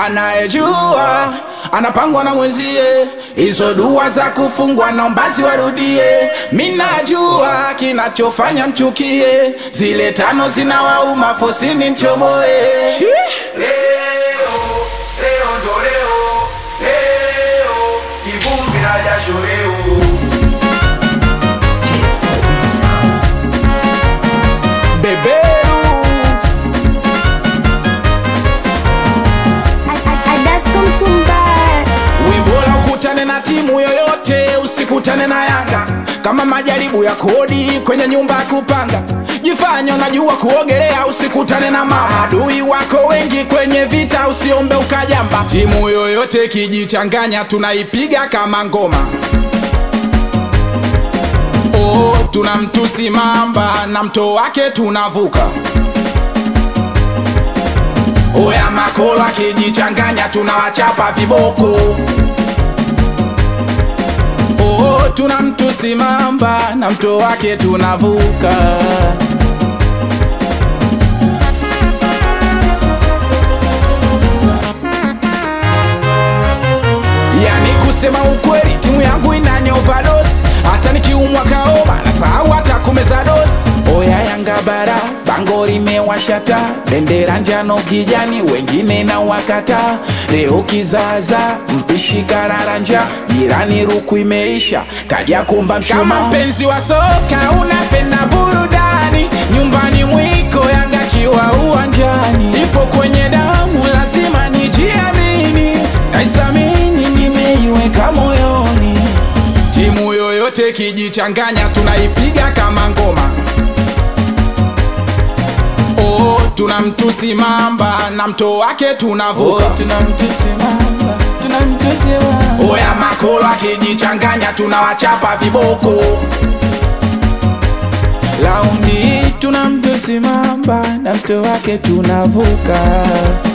anayejua anapangwa na mwenzie, hizo dua za kufungwa naomba ziwarudie. Minajua kinachofanya mchukie, zile tano zinawauma fosini mchomoe. Leo, leo ndo leo, leo, kivumbi na jasho leo. Beberu Wibola ukutane na timu yoyote, usikutane na Yanga. Kama majaribu ya kodi kwenye nyumba ya kupanga, jifanye unajua kuogelea, usikutane na mama. Adui wako wengi kwenye vita, usiombe ukajamba. Timu yoyote kijichanganya, tunaipiga kama ngoma. Oh, tuna mtusi mamba na mto wake tunavuka. Oya makolo akijichanganya tunawachapa viboko. Oh, tuna mtusi mamba na mto wake tunavuka. Yani kusema ukweli, timu yangu inani overdose. Hata nikiumwa kaoma na sahau hata kumeza dosi. Oya Yanga bara, bango limewashata, bendera njano kijani, wengine na wakata. Leo kizaza, mpishi kararanja, jirani ruku imeisha, kaja kumba mshuma. Kama mpenzi wa soka unapenda burudani, nyumbani mwiko Yanga kiwa uwanjani, ipo kwenye damu, lazima nijiamini, naisamini, nimeiweka moyoni. Timu yoyote kijichanganya, tunaipiga kama ngoma. Oh, tuna mtusi mamba na mto wake tunavuka. Oya makolo akijichanganya, tunawachapa viboko. Laundi tuna mtusi mamba na mto wake tunavuka.